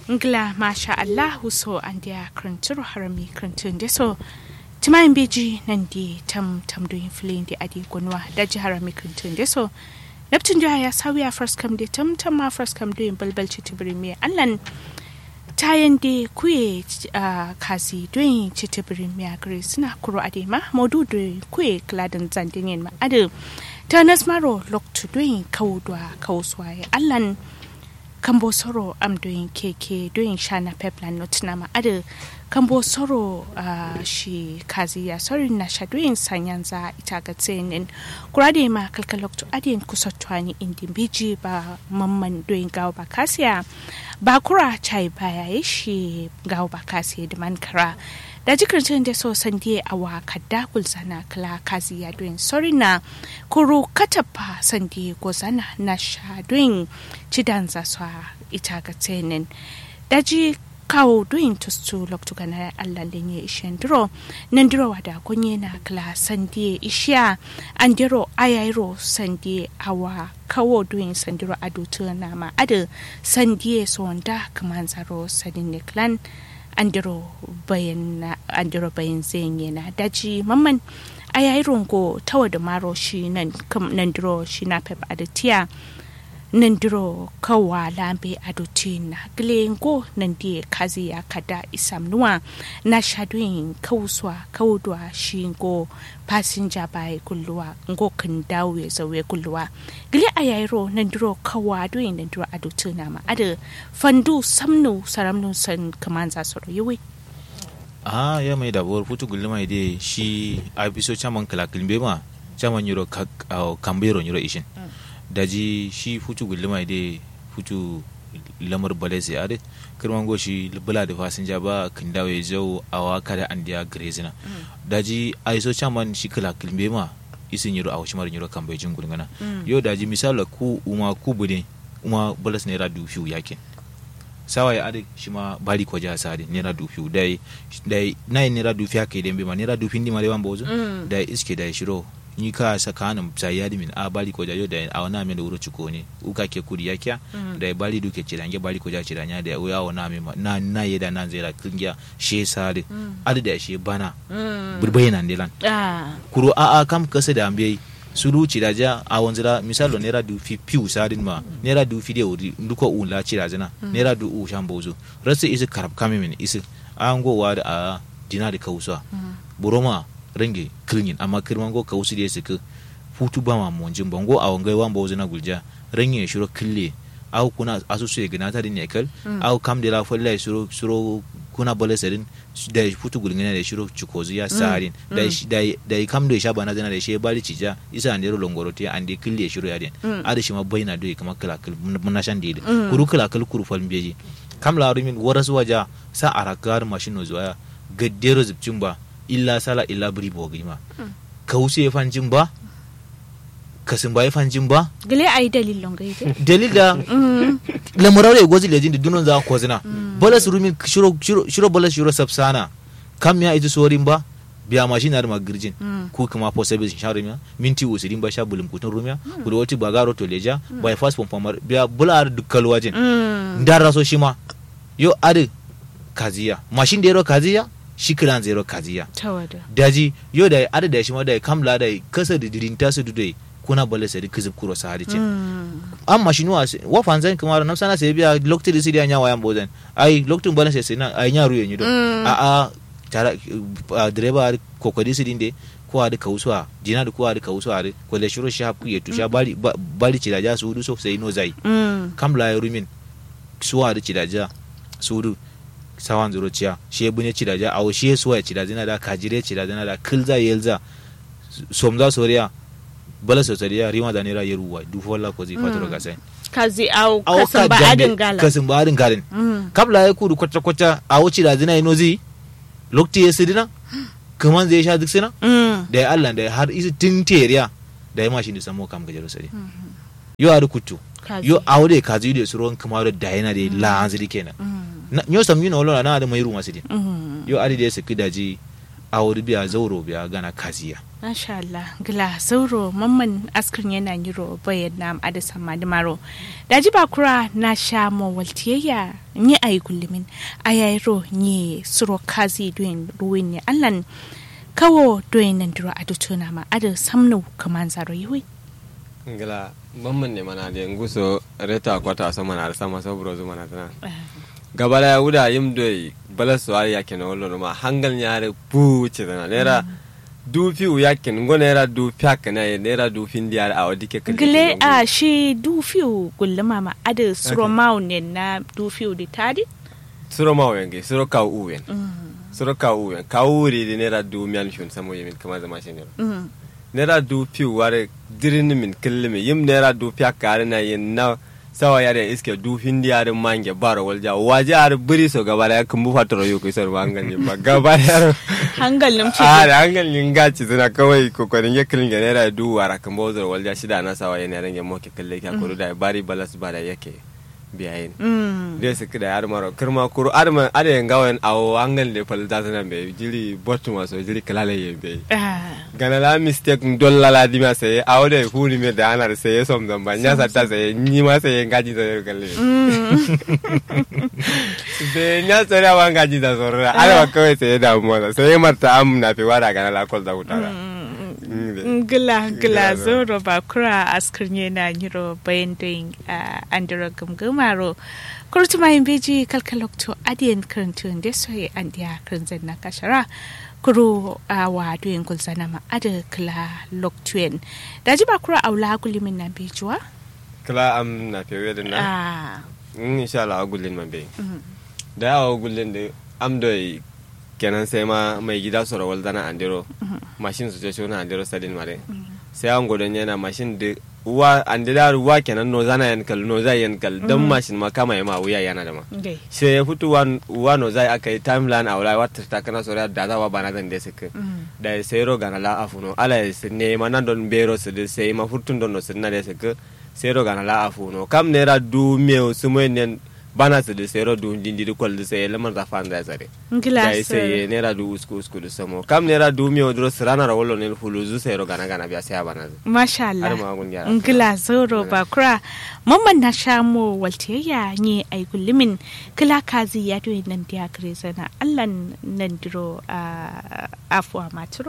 ngla masha Allah so an dia kranturu harami krantun de so timayin beji nan di tam tam do inflin di adi gonwa da ji harami krantun de so Neptun da ya sawiya first come de tam tam ma first come do balbal ci tibiri me allan tayan de kuye uh, kasi doyin ci tibiri me agre suna kuro ade ma modu do kuye kladan zandinin ma ade ta nasmaro loktu doyin kawudwa kawuswaye allan kambo soro am doing keke doing shana peplan not nama ada kambo soro uh, shi kazi ya sorry na sha doing sanyanza itaga tsenin kurade ma kalkalok to adin kusotwani indi biji ba mamman doing gawa ba kasiya ba kura chai baya shi gawa ba kasiya da man kara da jikin da so sandi a wa kadda kulzana kala kazi ya doing sorry na kuru katapa sandi gozana na sha doing cidan za su ita ga tsenin daji kawo doing to stu loktu gana Allah lenye ishen duro nan duro wada kunye na kala sandi ishiya an diro ayairo sandi awa kawo doing sandiro adutu na ma adu sandi so wanda kaman zaro sadin ne clan andiro bayan andiro bayan zenye na daji mamman a yayi rongo tawa da maro shi nan nan diro shi na pep aditiya nan diro kawa lambe adotina glengo nan die kazi ya kada isam nuwa na shadoyin kawuswa kawudwa shi go passenger bai kulluwa ngo kan dawo ya zawe kulluwa gile a yayiro nan diro kawa doyin nan diro adotina ma ada fandu samnu saramnu san kaman za su yiwe ah ya mai dabuwar putu gulli mai dai shi a biso chaman kala kilbe ma chaman yiro kambero yiro ishin daji shi futu gulli mai dai futu lamar bale sai ade kirman goshi bula da fasinja ba kin dawo ya jau a waka da an diya grezina daji a iso chaman shi kala kilbe ma isin yiro a washimar yiro kambe jin gulngana yo daji misala ku uma ku bude uma balas naira dufiu yakin sawa ya ade shi ma bari ko ja sa ade naira dufiu dai dai nai naira dufi haka idan ma naira dufi ndi mare wan bozo dai iske dai shiro ni ka sakanin sayadi min a bali ko jayo da a wana min wuro ciko ne uka ke kudi ya kya da bali duke cirange bali ko ja ciranya da ya wana min na na yeda nan zera kingiya she sare adu da she bana burbai nan dilan kuro a a kam kasa da ambe sulu ciraja a wanzira misalo nera du fi piu sadin ma nera du fi de uri nduko un la cirajana nera du u shambozo rasa isi karab kamimin isi an go wa da a dinari kausa buroma range kilin amma kirman go kawusi da suka futu ba ma monjin bango a wangai wan bawo na gulja range shiro kille au kuna asusu ya gina ta din nekal au kam de la folla shiro shiro kuna bole sedin da futu gulin da shiro chukozu ya sarin da da da kam da shaba na zana da shi bali cija isa an dero longoro ti an de kille shiro ya din ada shi ma baina do kama kala kal mun shan de kuru kala kal kuru fal beji kam la rumin warasu waja sa arakar mashino zuwa gaddero zubcin ba illa sala illa biri bogi ma ka wuce ya fanjin ba ka sun ba ya fanjin ba gile ayi dalilin gaide dalil da lamurare gozi lejin da dunon za ko zina bola su rumin shiro shiro bola shiro sabsana kam ya ita sorin ba biya mashin na ma girjin ku kuma po service sha rumiya minti usirin ba sha bulum kutun rumiya ku da wati bagaro to leja by fast pom pomar biya bula dukkal wajin ndara so shi ma yo ade kaziya mashin da yaro kaziya shi kiran zero kaziya daji yo da ada da shi ma da kamla da kasa da dirin ta su dudai kuna bale sai kizib kuro sa hadice amma shi nuwa wa fanzan kuma na sana sai biya lokti da sidiya nya wayan bodan ai loktin bale sai sai na ai nya ruye ni do a a tara direba kokodi sidin de ko adi kawuswa jina da ko adi kawuswa adi ko le shiro sha ku yetu sha bali bali ci da ja su du so sai no zai kamla ya rumin suwa da ci da ja su du sawan zuro ciya shi ya bune cida ja awo shi ya suwa cida zina da kajire cida zina da kilza yelza somza soriya bala sosariya rima da nera yeruwa du fola ko zai fatoro ga sai kazi awo kasan ba adin galan kasan ba adin galan kabla ya kudu kwata kwata awo cida zina ino zi lokti ya sidina kaman zai sha duk sina da ya Allah da ya har isi tinteriya da ya mashi da samo kam gajero sari yo adu kutu yo awo da kazi da suron kamar da yana da la'anziri kenan nyo sam yino olona na da mai ruwa sidi yo adi da saki daji a wuri biya zauro biya gana kaziya Masha Allah, gila sauro mamman askrin yana yiro bayan na adasa madimaro. Da ji bakura na sha mawaltiyayya ni a yi kullumin a yayiro ni suro kazi doyin ruwin ne allan kawo doyin nan duro a dutuna ma ada samnu kaman zaro yiwi. ngila mamman ne mana da nguso reta kwata so mana sama so bro mana tana gabala ya wuda yim doy bala so ya ke no lo ma hangal nyaare pu ce tana nera du fi u yakin ngo nera du pyak na ye nera du fin diar a wadi ke Gile a shi dufiu gulluma ma ada suro ne na dufiu di tadi? suro ma wenge suro ka u wen suro ka u wen ka u ri di nera du mian shun samo yemin kama zama shi ne Mm. nera du fi ware dirin min killimi yim nera du pyak kare na yin na sawa yare iske du fin diar mange baro walja waje ar buri so gabala ya kumbu fatoro yu ko sor wangal ni ba gabala ya Hangalin ce. a da hankali yin gaci suna kawai kokarin ya kilin ga naira dubu a rakan bozar walja shida na sawa yana rage moke kalle kya kuru da bari balas ba da yake biyayin Mm. dai su kida yar maro kirma kuru adama ada yin gawan awo hangal da fal da sanan bai jiri botu maso jiri kalale yin bai Ah. gana la mistake dolla la di ma sai awo da huni me da anar sai som zan ba nya sa ta sai ni ma sai gaji da kalle sai nya sai wa gaji da sorra ada kawai sai da mu sai marta am na fi wada gana la kol da utara Gila gila zoro ba kura askirnye na nyiro bayan doyin andiro gumgumaro. Kurtu mayin beji kalkalokto adiyan karantun da soye an diya karanzan na kashara. Kuro a wa doyin gulzana ma ada kila loktuen. Da ji ba kura aula gulimin na bejuwa? kala am na fi da na Ah. in insha Allah gullin man bai mhm. da yawa gullin da am da kenan sai ma mai gida su rawal dana andiro mashin su ce shi wani andiro sadin mare sai an godon yana mashin da uwa andira ruwa kenan no zana yankal no zai yankal dan mashin ma kama ma wuya yana da ma Gai. sai ya fito wa uwa no zai aka yi timeline a wula wata ta kana soriya da zawa bana zan da suka Mm. da sai ro gana la afu no ala ya ne ma nan don bero su da sai ma furtun don no sun na da suka sai ro gana la afu no kam ne ra du me su mo ne bana su da sai ro du din di kol da sai lamar da fan da zare Gila da sai ne ra du usku usku da samo kam ne ra du me odro sirana ra wollo ne huluzu sai ro gana gana biya sai bana Masha Allah. Har ma gun gyara. Ngila zoro bakura. Mamman na shamo waltiyayya ni ai gullumin kila kazi ya doyi nan diya gare zana Allah nan diro a afuwa maturo.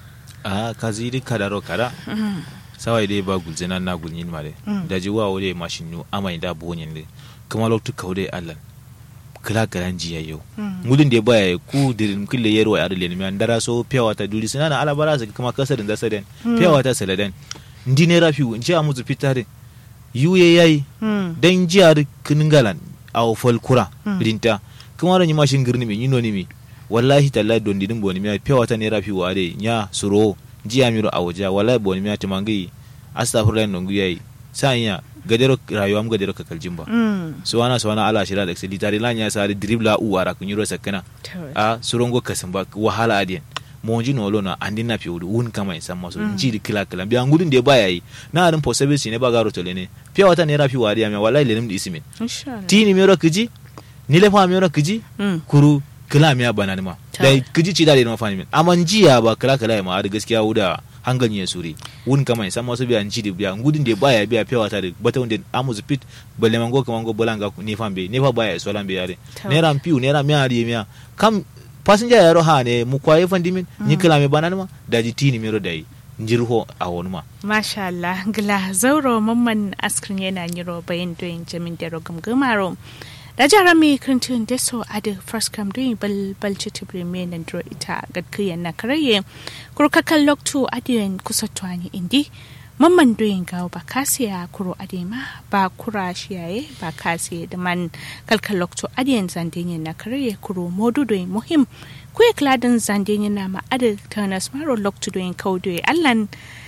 a kazi di kadaro kada sawai dai ba gulzina na gulnyin mare Mm. da ji wa wode mashin nu amai da bonyin le kuma loktu kaude allan kila garan jiya yau Mm. mudun da baya ku dirin kille yero ya adale mi andara so piyawa ta duri sinana ala bara su kuma kasarin da saden piyawa ta saladen ndi ne rafi nji amuzu pitare yuye yayi Mm. dan jiyar kiningalan a fol kura Mm. rinta kuma ran yi mashin girni mi yino ni mi wallahi tallahi don didin boni mi piya wata ne rafi wa de nya suro jiya miro a waja wallahi boni mi timangi astaghfirullah non guyayi sanya gadero rayuwa am gadero kakal jimba Mm. suwana suwana ala shira da xeli tare lanya sari dribla uwara kunyuro sakana To- a surongo kasamba wahala adiyan monji no lona andi na piudu un kama insa maso Mm. nji di kila kila biya ngudun de baya yi na arin possibility ne ba garo to lene piya wata ne rafi wariya me wallahi lenim di isimin Insha Allah. tini mero kiji ni le fa mero kiji Mm. kuru kila miya bana ma Ta. da kiji ci da ma fani min amma njiya ba kila kila ma da gaskiya wuda hangal ya suri un kama insa maso biya nji di biya ngudun de baya biya piya wata de bata wonde amuzu pit balle mango kama ngo bolanga ni fambe ni fa baya so lambe yare Ta. naira piu naira miya ari miya kam passenger yaro ha ne mu kwaye fandimin ni kila me banani ma daji tini mero dai njirho a wonu ma Masha Allah. Gila zauro mamman askrin yana yiro bayan doyin jamin dero gumgumaro. Da jara mi krintun deso adi first come doing bal bal chitibri me nan dro ita gadkiyan na karaye. Kuro kakal loktu adiyan kusa tuwani indi. Mamman doyin gawo ba kasiya kuro adema ba kura shiyaye ba kasiya da man kalkal loktu adiyan zandenyen na karaye kuro modu doyin muhim. Kuya kladin zandenyen na ma adi tanas maro loktu doyin kaudoyi allan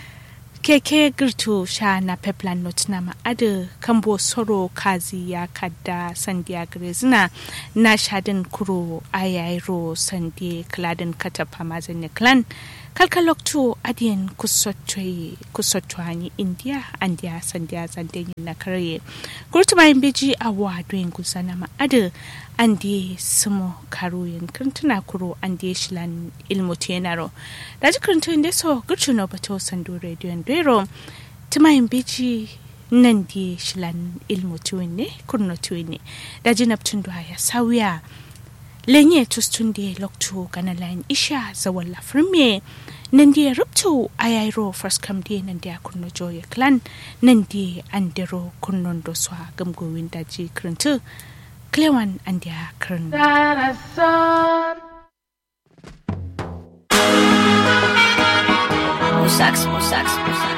keke girtu sha na peplan not na ma'ada kambo soro kazi ya kadda sandiya grezina na shadin kuro ayairo sandi kladin katapa mazin clan kalkaloktu adiyan kusotwani india andia sandia zandenyi na kare kurtumayin beji a wadoyin gusana ma'ada andi sumo karuyin kirtuna kuro andi shilan ilmutu yanaro da ji kirtun da so gurchuno bato sandu rediyon dero tumayin beji nan di shilan ilmutu ne kurnotu ne da ji naptun ya sauya lenye tustunde loktu gana lain isha zawalla firme nandi ruptu ayairo first come day nandi akunno joye clan nandi andero kunnon do swa gamgo windaji krintu klewan andi a krin